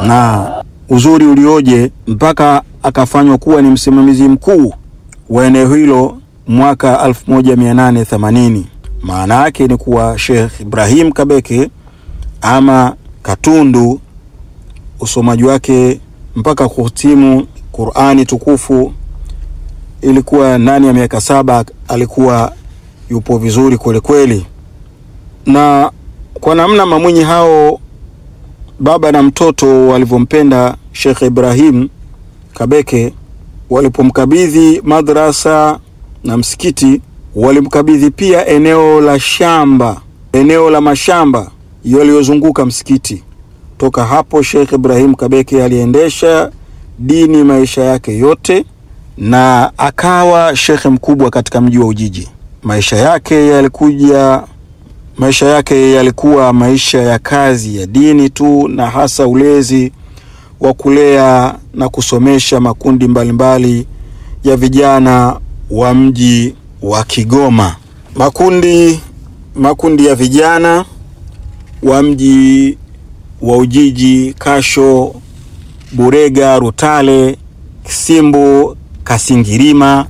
na uzuri ulioje mpaka akafanywa kuwa ni msimamizi mkuu wa eneo hilo mwaka 1880. Maana yake ni kuwa Sheikh Ibrahim Kabeke ama Katundu, usomaji wake mpaka kuhitimu Qur'ani tukufu ilikuwa ndani ya miaka saba. Alikuwa yupo vizuri kweli kweli, na kwa namna mamwinyi hao baba na mtoto walivyompenda Sheikh Ibrahim Kabeke, walipomkabidhi madrasa na msikiti, walimkabidhi pia eneo la shamba, eneo la mashamba yaliyozunguka msikiti. Toka hapo Sheikh Ibrahim Kabeke aliendesha dini maisha yake yote na akawa shekhe mkubwa katika mji wa Ujiji. Maisha yake yalikuja maisha yake yalikuwa maisha ya kazi ya dini tu, na hasa ulezi wa kulea na kusomesha makundi mbalimbali mbali ya vijana wa mji wa Kigoma, makundi makundi ya vijana wa mji wa Ujiji, Kasho, Burega, Rutale, Kisimbu, Kasingirima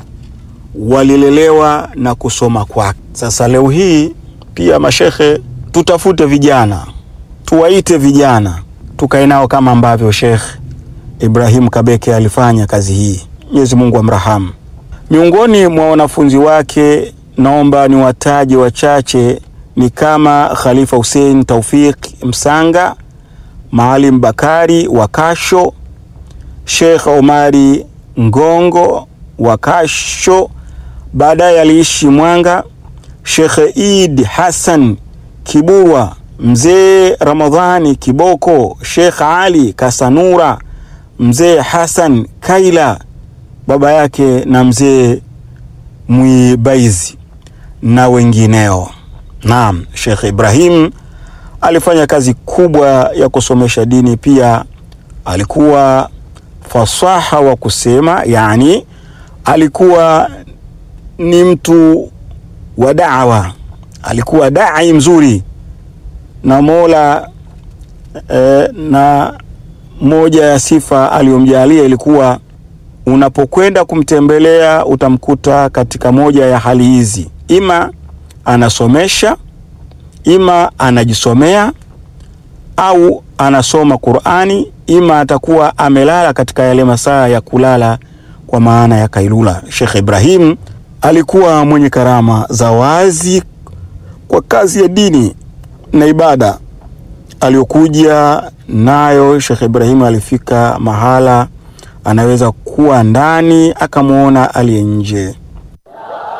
walilelewa na kusoma kwake. Sasa leo hii pia mashekhe, tutafute vijana, tuwaite vijana, tukae nao kama ambavyo Sheikh Ibrahim Kabeke alifanya kazi hii. Mwenyezi Mungu amrahamu. Miongoni mwa wanafunzi wake naomba ni wataje wachache, ni kama Khalifa Hussein Taufik Msanga, Maalim Bakari wa Kasho, Sheikh Omari Ngongo wa Kasho, baadaye aliishi Mwanga. Sheikh Eid Hassan Kiburwa, Mzee Ramadhani Kiboko, Sheikh Ali Kasanura, Mzee Hassan Kaila baba yake na Mzee Mwibaizi na wengineo. Naam, Sheikh Ibrahim alifanya kazi kubwa ya kusomesha dini. Pia alikuwa fasaha wa kusema, yani alikuwa ni mtu wa da'wa, alikuwa dai mzuri na Mola eh, na moja ya sifa aliyomjalia ilikuwa unapokwenda kumtembelea utamkuta katika moja ya hali hizi, ima anasomesha, ima anajisomea au anasoma Qur'ani, ima atakuwa amelala katika yale masaa ya kulala kwa maana ya kailula. Sheikh Ibrahim alikuwa mwenye karama za wazi kwa kazi ya dini na ibada aliyokuja nayo. Sheikh Ibrahim alifika mahala anaweza kuwa ndani akamwona aliye nje.